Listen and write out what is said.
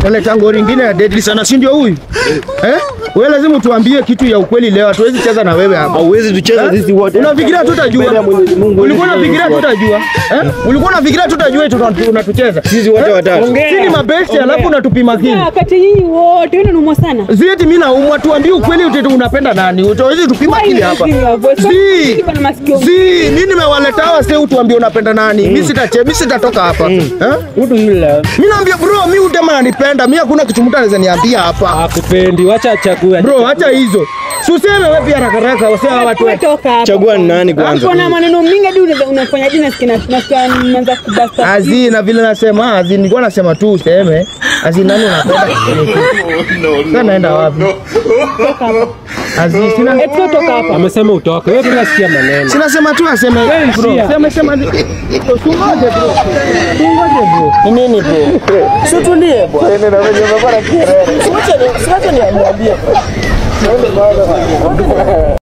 Naleta ngori ingine ya deadly sana, si ndio huyu? Eh? Wewe lazima tuambie kitu ya ukweli leo. Hatuwezi cheza na wewe hapa. Hauwezi tucheza Eh? sisi wote. Unafikiria tutajua? Mbele ya Mwenyezi Mungu, Ulikuwa huwezi unafikiria tucheza tutajua? Eh? Ulikuwa unafikiria tutajua eti tuna- tunatucheza? Sisi wote Eh? watatu. Sisi ni mabesti alafu unatupima kini. Wakati nyinyi wote wewe unaumwa sana. Zieti mimi naumwa, tuambie ukweli ute unapenda nani? Utawezi tupima Why kili you hapa. raising your voice? Zi. Uko na masikio. Zi, mimi nimewaleta hawa sasa utuambie unapenda nani? Mimi sitache, mimi sitatoka hapa. Eh? Mtu yule Mimi naambia bro, mimi udema ananipenda. Mimi hakuna kitu mtu anaweza niambia hapa. akupendi, wacha achague. Bro, acha hizo. Si useme wewe pia haraka haraka wasema watu. Wewe toka hapa. Chagua ni nani kwanza? Hapo na maneno mingi hadi unaweza- unafanya jina nasikia nasikia nimeanza kubasta. Azi na vile nasema azi nilikuwa nasema tu useme azi nani unapenda sasa naenda wapi azi sina Eti wewe toka hapa. Amesema utoke. Wewe bila sikia maneno. sina sema tu aseme bro shia. sema sema tungoje bro tungoje bro ni nini bro situlie bwana siwache ni siwache niambie